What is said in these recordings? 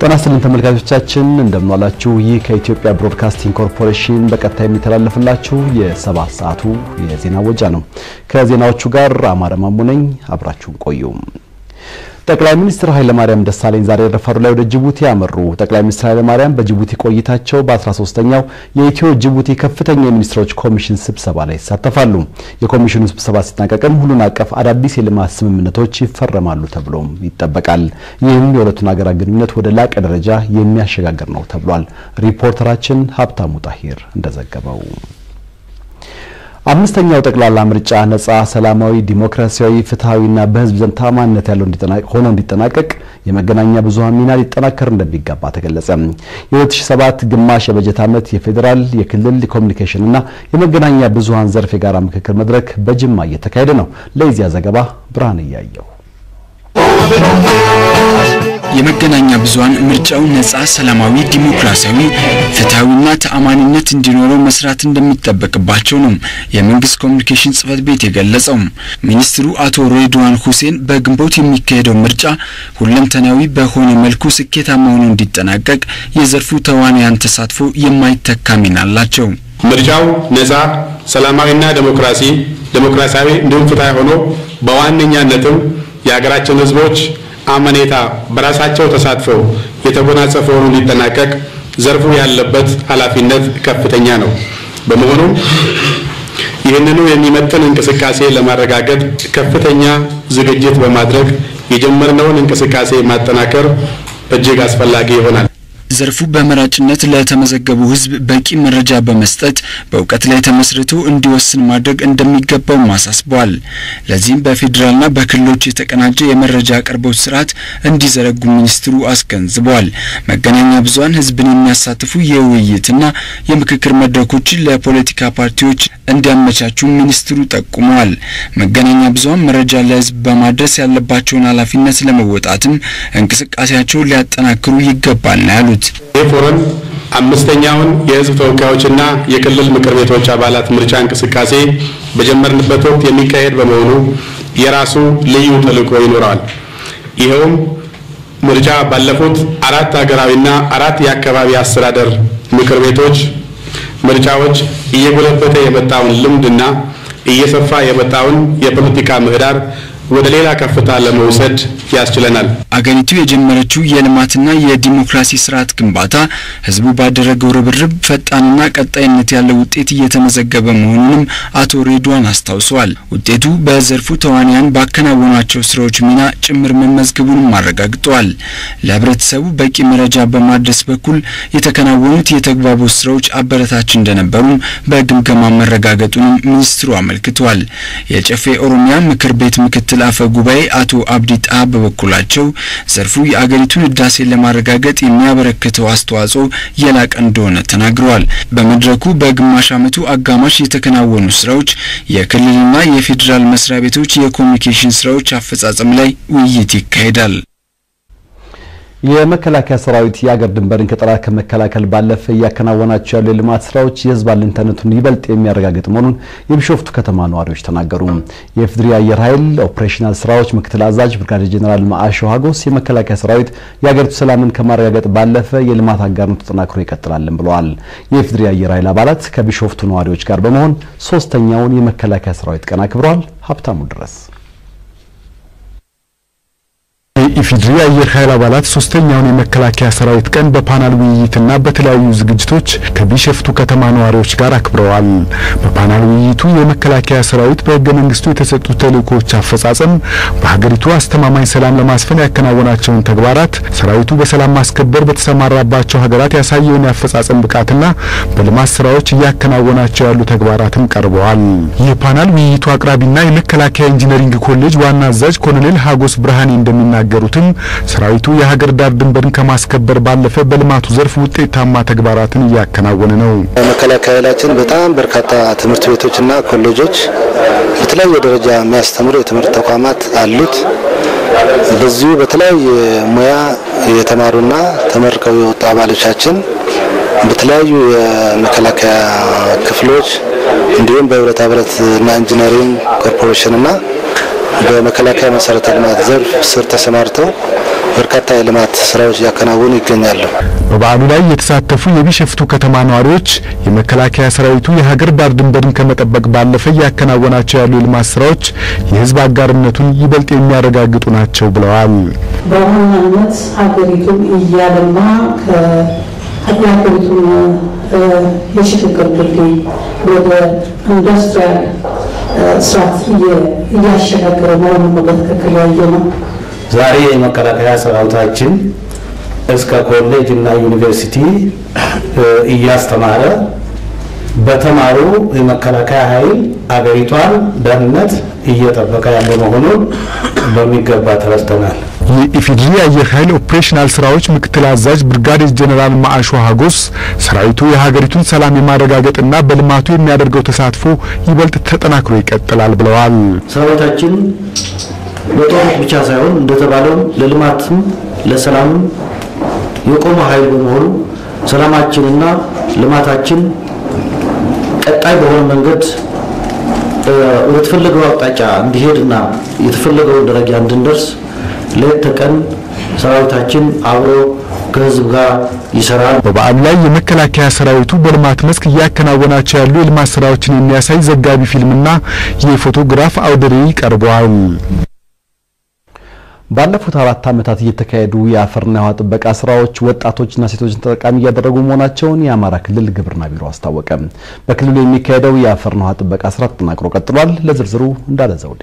ጤና ይስጥልን ተመልካቾቻችን እንደምናላችሁ። ይህ ከኢትዮጵያ ብሮድካስቲንግ ኮርፖሬሽን በቀጥታ የሚተላለፍላችሁ የሰባት ሰዓቱ የዜና ወጃ ነው። ከዜናዎቹ ጋር አማረ ማሙ ነኝ። አብራችሁን ቆዩ። ጠቅላይ ሚኒስትር ኃይለማርያም ደሳለኝ ዛሬ ረፋዱ ላይ ወደ ጅቡቲ ያመሩ። ጠቅላይ ሚኒስትር ኃይለማርያም በጅቡቲ ቆይታቸው በ13ኛው የኢትዮ ጅቡቲ ከፍተኛ የሚኒስትሮች ኮሚሽን ስብሰባ ላይ ይሳተፋሉ። የኮሚሽኑ ስብሰባ ሲጠናቀቅም ሁሉን አቀፍ አዳዲስ የልማት ስምምነቶች ይፈረማሉ ተብሎም ይጠበቃል። ይህም የሁለቱን ሀገራት ግንኙነት ወደ ላቀ ደረጃ የሚያሸጋግር ነው ተብሏል። ሪፖርተራችን ሀብታሙ ጣሂር እንደዘገበው አምስተኛው ጠቅላላ ምርጫ ነጻ፣ ሰላማዊ፣ ዲሞክራሲያዊ፣ ፍትሐዊና በሕዝብ ዘንድ ታማኝነት ያለው ሆኖ እንዲጠናቀቅ የመገናኛ ብዙኃን ሚና ሊጠናከር እንደሚገባ ተገለጸ። የ2007 ግማሽ የበጀት ዓመት የፌዴራል የክልል የኮሚኒኬሽንና የመገናኛ ብዙኃን ዘርፍ የጋራ ምክክር መድረክ በጅማ እየተካሄደ ነው። ለዚያ ዘገባ ብርሃን እያየው የመገናኛ ብዙኃን ምርጫው ነጻ፣ ሰላማዊ፣ ዲሞክራሲያዊ፣ ፍትሐዊና ተአማኒነት እንዲኖረው መስራት እንደሚጠበቅባቸው ነው የመንግስት ኮሚኒኬሽን ጽህፈት ቤት የገለጸው። ሚኒስትሩ አቶ ሬድዋን ሁሴን በግንቦት የሚካሄደው ምርጫ ሁለንተናዊ በሆነ መልኩ ስኬታማ ሆኖ እንዲጠናቀቅ የዘርፉ ተዋንያን ተሳትፎ የማይተካ ሚና አላቸው። ምርጫው ነጻ፣ ሰላማዊና ዴሞክራሲ ዴሞክራሲያዊ እንዲሁም ፍትሐዊ ሆኖ በዋነኛነትም የሀገራችን ህዝቦች አመኔታ በራሳቸው ተሳትፈው የተጎናጸፈ ሆኖ እንዲጠናቀቅ ዘርፉ ያለበት ኃላፊነት ከፍተኛ ነው። በመሆኑም ይህንኑ የሚመጥን እንቅስቃሴ ለማረጋገጥ ከፍተኛ ዝግጅት በማድረግ የጀመርነውን እንቅስቃሴ ማጠናከር እጅግ አስፈላጊ ይሆናል። ዘርፉ በመራጭነት ለተመዘገቡ ህዝብ በቂ መረጃ በመስጠት በእውቀት ላይ ተመስርቶ እንዲወስን ማድረግ እንደሚገባው አሳስበዋል። ለዚህም በፌዴራልና በክልሎች የተቀናጀ የመረጃ አቅርቦት ስርዓት እንዲዘረጉ ሚኒስትሩ አስገንዝበዋል። መገናኛ ብዙኃን ህዝብን የሚያሳትፉ የውይይትና የምክክር መድረኮችን ለፖለቲካ ፓርቲዎች እንዲያመቻቹ ሚኒስትሩ ጠቁመዋል። መገናኛ ብዙኃን መረጃ ለህዝብ በማድረስ ያለባቸውን ኃላፊነት ለመወጣትም እንቅስቃሴያቸውን ሊያጠናክሩ ይገባል ነው ያሉት። ይህ ፎረም አምስተኛውን የህዝብ ተወካዮችና የክልል ምክር ቤቶች አባላት ምርጫ እንቅስቃሴ በጀመርንበት ወቅት የሚካሄድ በመሆኑ የራሱ ልዩ ተልዕኮ ይኖረዋል። ይኸውም ምርጫ ባለፉት አራት ሀገራዊና አራት የአካባቢ አስተዳደር ምክር ቤቶች ምርጫዎች እየጎለበተ የመጣውን ልምድና እየሰፋ የመጣውን የፖለቲካ ምህዳር ወደ ሌላ ከፍታ ለመውሰድ ያስችለናል። አገሪቱ የጀመረችው የልማትና የዲሞክራሲ ስርዓት ግንባታ ህዝቡ ባደረገው ርብርብ ፈጣንና ቀጣይነት ያለው ውጤት እየተመዘገበ መሆኑንም አቶ ሬድዋን አስታውሰዋል። ውጤቱ በዘርፉ ተዋንያን ባከናወኗቸው ስራዎች ሚና ጭምር መመዝገቡንም አረጋግጠዋል። ለህብረተሰቡ በቂ መረጃ በማድረስ በኩል የተከናወኑት የተግባቦት ስራዎች አበረታች እንደነበሩም በግምገማ መረጋገጡንም ሚኒስትሩ አመልክተዋል። የጨፌ ኦሮሚያ ምክር ቤት ምክትል አፈ ጉባኤ አቶ አብዲ ጣሃ በበኩላቸው ዘርፉ የአገሪቱን ህዳሴን ለማረጋገጥ የሚያበረክተው አስተዋጽኦ የላቀ እንደሆነ ተናግረዋል። በመድረኩ በግማሽ ዓመቱ አጋማሽ የተከናወኑ ስራዎች፣ የክልልና የፌዴራል መስሪያ ቤቶች የኮሚኒኬሽን ስራዎች አፈጻጸም ላይ ውይይት ይካሄዳል። የመከላከያ ሰራዊት የአገር ድንበርን ከጠላት ከመከላከል ባለፈ እያከናወናቸው ያሉ የልማት ስራዎች የህዝብ አለኝታነቱን ይበልጥ የሚያረጋግጥ መሆኑን የቢሾፍቱ ከተማ ነዋሪዎች ተናገሩ። የኢፌዴሪ አየር ኃይል ኦፕሬሽናል ስራዎች ምክትል አዛዥ ብርጋዴር ጄኔራል ማአሾ ሀጎስ የመከላከያ ሰራዊት የአገሪቱ ሰላምን ከማረጋገጥ ባለፈ የልማት አጋርነቱ ተጠናክሮ ይቀጥላልን ብለዋል። የኢፌዴሪ አየር ኃይል አባላት ከቢሾፍቱ ነዋሪዎች ጋር በመሆን ሶስተኛውን የመከላከያ ሰራዊት ቀን አክብረዋል። ሀብታሙ ድረስ የኢፌዴሪ አየር ኃይል አባላት ሶስተኛውን የመከላከያ ሰራዊት ቀን በፓናል ውይይትና በተለያዩ ዝግጅቶች ከቢሾፍቱ ከተማ ነዋሪዎች ጋር አክብረዋል። በፓናል ውይይቱ የመከላከያ ሰራዊት በህገ መንግስቱ የተሰጡ ተልእኮዎች አፈጻጸም፣ በሀገሪቱ አስተማማኝ ሰላም ለማስፈን ያከናወናቸውን ተግባራት፣ ሰራዊቱ በሰላም ማስከበር በተሰማራባቸው ሀገራት ያሳየውን የአፈጻጸም ብቃትና በልማት ስራዎች እያከናወናቸው ያሉ ተግባራትም ቀርበዋል። የፓናል ውይይቱ አቅራቢና የመከላከያ ኢንጂነሪንግ ኮሌጅ ዋና አዛዥ ኮሎኔል ሀጎስ ብርሃኔ እንደሚናገሩ የተናገሩትም ሰራዊቱ የሀገር ዳር ድንበርን ከማስከበር ባለፈ በልማቱ ዘርፍ ውጤታማ ተግባራትን እያከናወነ ነው። መከላከያ ኃይላችን በጣም በርካታ ትምህርት ቤቶችና ኮሌጆች በተለያየ ደረጃ የሚያስተምሩ የትምህርት ተቋማት አሉት። በዚሁ በተለያየ ሙያ የተማሩና ተመርቀው የወጡ አባሎቻችን በተለያዩ የመከላከያ ክፍሎች እንዲሁም በብረታ ብረትና ኢንጂነሪንግ ኮርፖሬሽንና በመከላከያ መሰረተ ልማት ዘርፍ ስር ተሰማርተው በርካታ የልማት ስራዎች እያከናወኑ ይገኛሉ። በበዓሉ ላይ የተሳተፉ የቢሸፍቱ ከተማ ነዋሪዎች የመከላከያ ሰራዊቱ የሀገር ዳር ድንበርን ከመጠበቅ ባለፈ እያከናወናቸው ያሉ የልማት ስራዎች የህዝብ አጋርነቱን ይበልጥ የሚያረጋግጡ ናቸው ብለዋል። በዋናነት ሀገሪቱን እያለማ የሀገሪቱን የሽግግር ድልድይ ወደ ኢንዱስትሪያል ስርዓት እያሸጋገረ መሆኑን በትክክል ያየ ነው። ዛሬ የመከላከያ ሰራዊታችን እስከ ኮሌጅ እና ዩኒቨርሲቲ እያስተማረ በተማሩ የመከላከያ ኃይል አገሪቷን ደህንነት እየጠበቀ ያለ መሆኑን በሚገባ ተረድተናል። የኢፌዴሪ አየር ኃይል ኦፕሬሽናል ስራዎች ምክትል አዛዥ ብርጋዴር ጀኔራል ማአሾ ሀጎስ ሰራዊቱ የሀገሪቱን ሰላም የማረጋገጥና በልማቱ የሚያደርገው ተሳትፎ ይበልጥ ተጠናክሮ ይቀጥላል ብለዋል። ሰራዊታችን ለጦርነት ብቻ ሳይሆን እንደተባለውም ለልማትም ለሰላምም የቆመ ኃይል በመሆኑ ሰላማችንና ልማታችን ቀጣይ በሆነ መንገድ ወደ ተፈለገው አቅጣጫ እንዲሄድና የተፈለገውን ደረጃ እንድንደርስ ሌት ተቀን ሰራዊታችን አብሮ ከህዝብ ጋር ይሰራል። በበዓሉ ላይ የመከላከያ ሰራዊቱ በልማት መስክ እያከናወናቸው ያሉ የልማት ስራዎችን የሚያሳይ ዘጋቢ ፊልምና የፎቶግራፍ አውደ ርዕይ ቀርበዋል። ባለፉት አራት ዓመታት እየተካሄዱ የአፈርና የውሃ ጥበቃ ስራዎች ወጣቶችና ሴቶችን ተጠቃሚ እያደረጉ መሆናቸውን የአማራ ክልል ግብርና ቢሮ አስታወቀ። በክልሉ የሚካሄደው የአፈርና ውሃ ጥበቃ ስራ ተጠናክሮ ቀጥሏል። ለዝርዝሩ እንዳለ ዘውዴ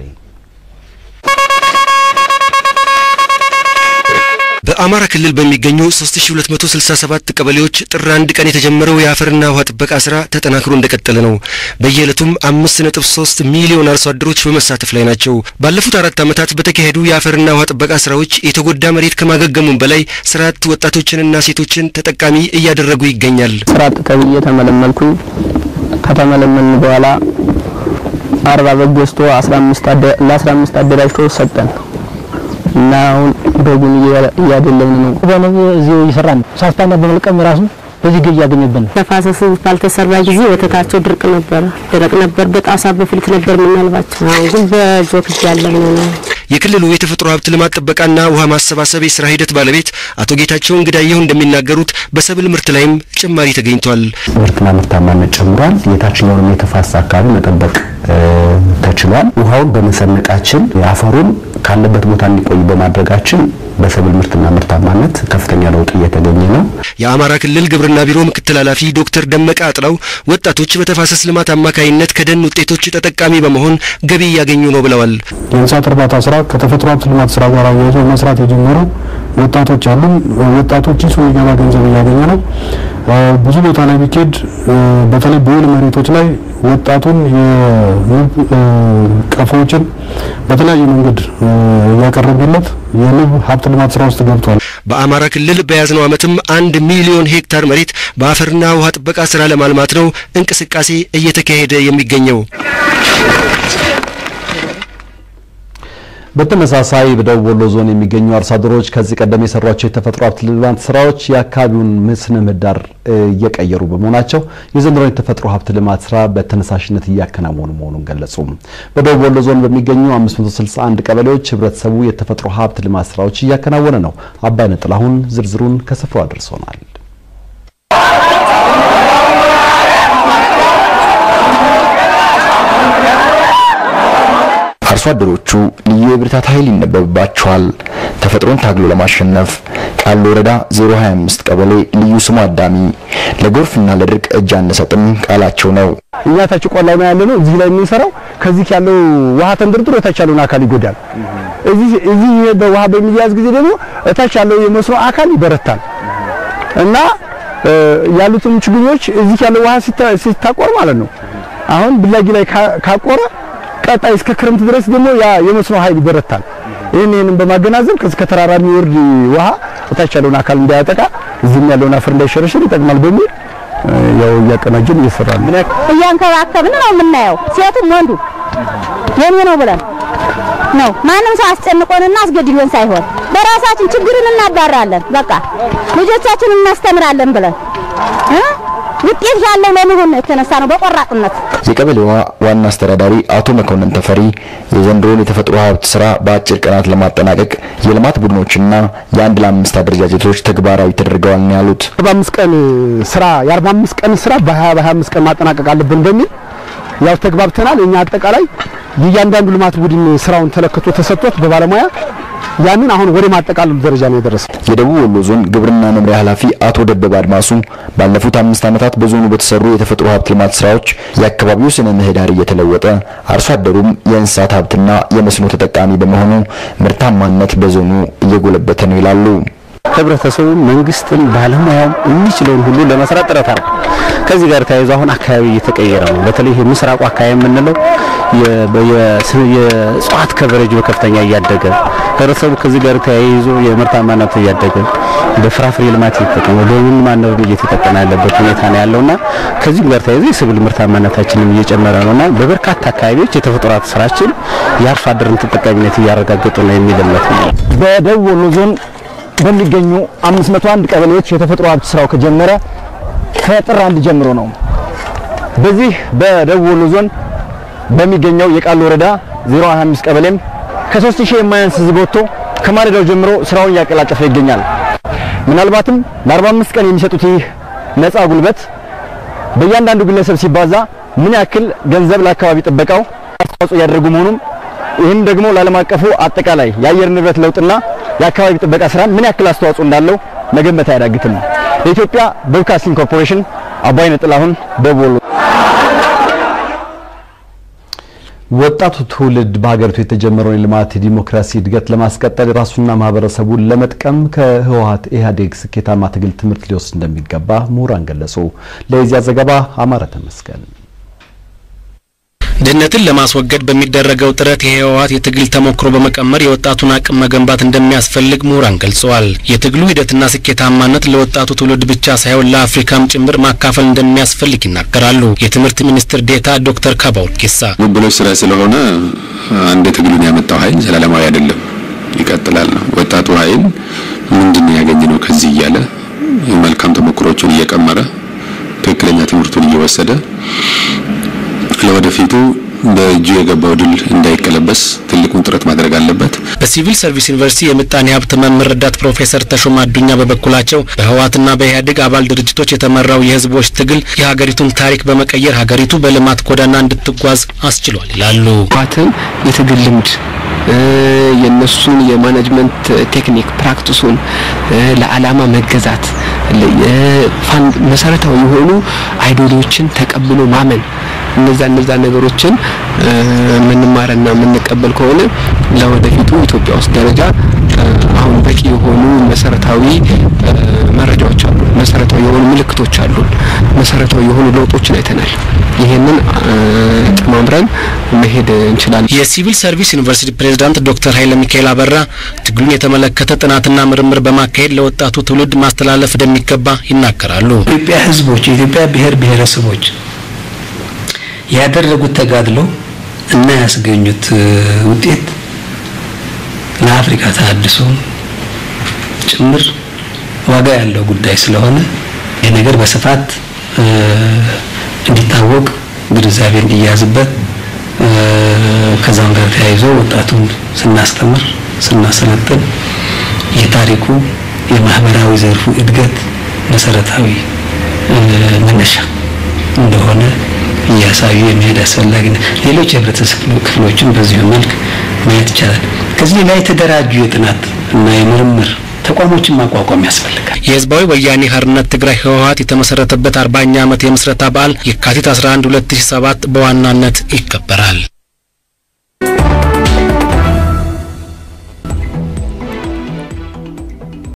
በአማራ ክልል በሚገኙ 3267 ቀበሌዎች ጥር አንድ ቀን የተጀመረው የአፈርና ውሃ ጥበቃ ስራ ተጠናክሮ እንደቀጠለ ነው። በየዕለቱም 5.3 ሚሊዮን አርሶ አደሮች በመሳተፍ ላይ ናቸው። ባለፉት አራት ዓመታት በተካሄዱ የአፈርና ውሃ ጥበቃ ስራዎች የተጎዳ መሬት ከማገገሙም በላይ ስራ አጥ ወጣቶችንና ሴቶችን ተጠቃሚ እያደረጉ ይገኛል። ስራ አጥ ተብዬ ተመለመልኩኝ። ከተመለመልን በኋላ አርባ በግ ገዝቶ 15 ለ15 አደራጅቶ ሰጠን እና አሁን በጉን እያደለብን ነው። በነው እዚሁ እየሰራን ነው። ሳስፓና በመልቀም ራሱ በዚህ ገቢ እያገኘብን ነው። ተፋሰሱ ባልተሰራ ጊዜ ወተታቸው ድርቅ ነበር፣ ደረቅ ነበር። በጣሳ በፍልት ነበር የምናልባቸው። አሁን ግን በጆክ እያለብን ነው። የክልሉ የተፈጥሮ ሀብት ልማት ጥበቃና ውሃ ማሰባሰብ የስራ ሂደት ባለቤት አቶ ጌታቸው እንግዳየሁ እንደሚናገሩት በሰብል ምርት ላይም ጭማሪ ተገኝቷል። ምርትና ምርታማነት ጨምሯል። የታችኛውንም የተፋሰስ አካባቢ መጠበቅ ተችሏል። ውሃውን በመሰነቃችን አፈሩን ካለበት ቦታ እንዲቆይ በማድረጋችን በሰብል ምርትና ምርታማነት ከፍተኛ ለውጥ እየተገኘ ነው። የአማራ ክልል ግብርና ቢሮ ምክትል ኃላፊ ዶክተር ደመቀ አጥላው ወጣቶች በተፋሰስ ልማት አማካይነት ከደን ውጤቶች ተጠቃሚ በመሆን ገቢ እያገኙ ነው ብለዋል። የእንስሳት እርባታ ስራ ከተፈጥሮ ሀብት ልማት ስራ ጋር አያይዞ መስራት የጀመሩ ወጣቶች አሉ። ወጣቶች ኪሱ የሚገባ ገንዘብ እያገኘ ነው። ብዙ ቦታ ላይ ቢኬድ በተለይ በወል መሬቶች ላይ ወጣቱን የንብ ቀፎዎችን በተለያየ መንገድ እያቀረቡለት የንብ ሀብት ልማት ስራ ውስጥ ገብቷል። በአማራ ክልል በያዝነው ዓመትም አንድ ሚሊዮን ሄክታር መሬት በአፈርና ውሃ ጥበቃ ስራ ለማልማት ነው እንቅስቃሴ እየተካሄደ የሚገኘው። በተመሳሳይ በደቡብ ወሎ ዞን የሚገኙ አርሶ አደሮች ከዚህ ቀደም የሰሯቸው የተፈጥሮ ሀብት ልማት ስራዎች የአካባቢውን ስነ ምህዳር እየቀየሩ በመሆናቸው የዘንድሮውን የተፈጥሮ ሀብት ልማት ስራ በተነሳሽነት እያከናወኑ መሆኑን ገለጹ። በደቡብ ወሎ ዞን በሚገኙ 561 ቀበሌዎች ህብረተሰቡ የተፈጥሮ ሀብት ልማት ስራዎች እያከናወነ ነው። አባይነህ ጥላሁን ዝርዝሩን ከስፍራው አድርሶናል። አርሶ አደሮቹ ልዩ የብርታት ኃይል ይነበብባቸዋል። ተፈጥሮን ታግሎ ለማሸነፍ ቃሉ ወረዳ 025 ቀበሌ ልዩ ስሙ አዳሚ ለጎርፍና ለድርቅ እጅ አንሰጥም ቃላቸው ነው። እኛ ታች ቆላው ነው ያለነው። እዚህ ላይ የምንሰራው ከዚህ ያለው ውሃ ተንደርድሮ ታች ያለውን አካል ይጎዳል። እዚህ እዚህ በውሃ በሚያዝ ጊዜ ደግሞ እታች ያለው የመስኖ አካል ይበረታል እና ያሉትን ችግኞች እዚህ ያለው ውሃ ሲታቆር ማለት ነው አሁን ብላጊ ላይ ካቆረ ቀጣይ እስከ ክረምት ድረስ ደግሞ ያ የመስኖ ኃይል ይበረታል። ይህን ይህንን በማገናዘብ ከዚህ ከተራራ የሚወርድ ውሃ እታች ያለውን አካል እንዳያጠቃ እዚህም ያለውን አፈር እንዳይሸረሽር ይጠቅማል በሚል ያው እያቀናጀን እየሰራን ነው። እያንከባከብን ነው የምናየው፣ ሴቱም ወንዱ የኔ ነው ብለን ነው ማንም ሰው አስጨንቆንና አስገድዶን ሳይሆን በራሳችን ችግርን እናባራለን። በቃ ልጆቻችንን እናስተምራለን ብለን ውጤት ያለው ለመሆን ነው የተነሳ ነው በቆራጥነት የቀበሌዋ ዋና አስተዳዳሪ አቶ መኮንን ተፈሪ የዘንድሮን የተፈጥሮ ሀብት ስራ በአጭር ቀናት ለማጠናቀቅ የልማት ቡድኖችና የአንድ ለአምስት አደረጃጀቶች ተግባራዊ ተደርገዋል ነው ያሉት። አርባ አምስት ቀን ስራ የአርባ አምስት ቀን ስራ በሀያ በሀያ አምስት ቀን ማጠናቀቅ አለብን በሚል ያው ተግባብተናል። እኛ አጠቃላይ የእያንዳንዱ ልማት ቡድን ስራውን ተለክቶ ተሰጥቶት በባለሙያ ያንን አሁን ወደ ማጠቃለሉ ደረጃ ነው የደረሰው። የደቡብ ወሎ ዞን ግብርና መምሪያ ኃላፊ አቶ ደበበ አድማሱ ባለፉት አምስት ዓመታት በዞኑ በተሰሩ የተፈጥሮ ሀብት ልማት ስራዎች የአካባቢው ስነ ምህዳር እየተለወጠ አርሶ አደሩም የእንስሳት ሀብትና የመስኖ ተጠቃሚ በመሆኑ ምርታማነት በዞኑ እየጎለበተ ነው ይላሉ። ህብረተሰቡ፣ መንግስትም፣ ባለሙያውም የሚችለውን ሁሉ ለመስራት ጥረት አድርጓል። ከዚህ ጋር ተያይዞ አሁን አካባቢ እየተቀየረ ነው። በተለይ ይሄ ምስራቁ አካባቢ የምንለው የእጽዋት ከቨሬጅ በከፍተኛ እያደገ ህብረተሰቡ ከዚህ ጋር ተያይዞ የምርታማነት እያደገ በፍራፍሬ ልማት እየተጠቀመ በምን ማነብ እየተጠቀመ ያለበት ሁኔታ ነው ያለውና ከዚህ ጋር ተያይዞ የሰብል ምርታማነታችንም እየጨመረ ነውና በበርካታ አካባቢዎች የተፈጥሮ ሀብት ስራችን የአርሶ አደርን ተጠቃሚነት እያረጋገጡ ነው የሚል እምነት ነው። በደቡብ ወሎ ዞን በሚገኙ 501 ቀበሌዎች የተፈጥሮ ሀብት ስራው ከጀመረ ከጥር አንድ ጀምሮ ነው። በዚህ በደቡብ ወሎ ዞን በሚገኘው የቃሉ ወረዳ 025 ቀበሌም ከ3000 የማያንስ ህዝብ ወጥቶ ከማለዳው ጀምሮ ስራውን እያቀላጠፈ ይገኛል። ምናልባትም ለ45 ቀን የሚሰጡት ይህ ነፃ ጉልበት በእያንዳንዱ ግለሰብ ሲባዛ ምን ያክል ገንዘብ ለአካባቢ ጥበቃው አስተዋጽኦ እያደረጉ መሆኑም ይህም ደግሞ ለዓለም አቀፉ አጠቃላይ የአየር ንብረት ለውጥና የአካባቢ ጥበቃ ስራ ምን ያክል አስተዋጽኦ እንዳለው መገመት አያዳግትም። የኢትዮጵያ ብሮድካስቲንግ ኮርፖሬሽን አባይነህ ጥላሁን ደቡብ ወሎ። ወጣቱ ትውልድ በሀገሪቱ የተጀመረውን የልማት የዲሞክራሲ እድገት ለማስቀጠል ራሱና ማህበረሰቡን ለመጥቀም ከህወሀት ኢህአዴግ ስኬታማ ትግል ትምህርት ሊወስድ እንደሚገባ ምሁራን ገለጹ። ለዚያ ዘገባ አማረ ተመስገን ድህነትን ለማስወገድ በሚደረገው ጥረት የህወሀት የትግል ተሞክሮ በመቀመር የወጣቱን አቅም መገንባት እንደሚያስፈልግ ምሁራን ገልጸዋል። የትግሉ ሂደትና ስኬታማነት ለወጣቱ ትውልድ ብቻ ሳይሆን ለአፍሪካም ጭምር ማካፈል እንደሚያስፈልግ ይናገራሉ። የትምህርት ሚኒስትር ዴታ ዶክተር ካባው ኬሳ ብሎ ስራ ስለሆነ አንድ ትግሉን ያመጣው ኃይል ዘላለማዊ አይደለም፣ ይቀጥላል ነው። ወጣቱ ኃይል ምንድን ያገኘ ነው ከዚህ እያለ መልካም ተሞክሮቹን እየቀመረ ትክክለኛ ትምህርቱን እየወሰደ ለወደፊቱ በእጁ የገባው ድል እንዳይቀለበስ ትልቁን ጥረት ማድረግ አለበት። በሲቪል ሰርቪስ ዩኒቨርሲቲ የምጣኔ ሀብት መምህር ረዳት ፕሮፌሰር ተሾማ አዱኛ በበኩላቸው በህወሓትና በኢህአዴግ አባል ድርጅቶች የተመራው የህዝቦች ትግል የሀገሪቱን ታሪክ በመቀየር ሀገሪቱ በልማት ጎዳና እንድትጓዝ አስችሏል ይላሉ። ህወሓትን የትግል ልምድ የነሱን የማኔጅመንት ቴክኒክ ፕራክቲሱን ለዓላማ መገዛት መሰረታዊ የሆኑ አይዲዮሎጂዎችን ተቀብሎ ማመን እነዛ እነዛ ነገሮችን የምንማርና የምንቀበል ከሆነ ለወደፊቱ ኢትዮጵያ ውስጥ ደረጃ አሁን በቂ የሆኑ መሰረታዊ መረጃዎች አሉ፣ መሰረታዊ የሆኑ ምልክቶች አሉ፣ መሰረታዊ የሆኑ ለውጦችን አይተናል። ይህንን ጠማምረን መሄድ እንችላለን። የሲቪል ሰርቪስ ዩኒቨርሲቲ ፕሬዝዳንት ዶክተር ኃይለ ሚካኤል አበራ ትግሉን የተመለከተ ጥናትና ምርምር በማካሄድ ለወጣቱ ትውልድ ማስተላለፍ እንደሚገባ ይናገራሉ። ኢትዮጵያ ህዝቦች፣ የኢትዮጵያ ብሔር ብሔረሰቦች ያደረጉት ተጋድሎ እና ያስገኙት ውጤት ለአፍሪካ ተሃድሶ ጭምር ዋጋ ያለው ጉዳይ ስለሆነ ይህ ነገር በስፋት እንዲታወቅ ግንዛቤ እንዲያዝበት ከዛም ጋር ተያይዞ ወጣቱን ስናስተምር ስናሰለጥን የታሪኩ የማህበራዊ ዘርፉ እድገት መሰረታዊ መነሻ እንደሆነ እያሳዩ የሚሄድ አስፈላጊ ነው። ሌሎች የህብረተሰብ ክፍሎችን በዚሁ መልክ ማየት ይቻላል። ከዚህ ሌላ የተደራጁ የጥናት እና የምርምር ተቋሞችን ማቋቋም ያስፈልጋል። የህዝባዊ ወያኔ ሓርነት ትግራይ ህወሀት የተመሰረተበት አርባኛ ዓመት የምስረታ በዓል የካቲት 11 2007 በዋናነት ይከበራል።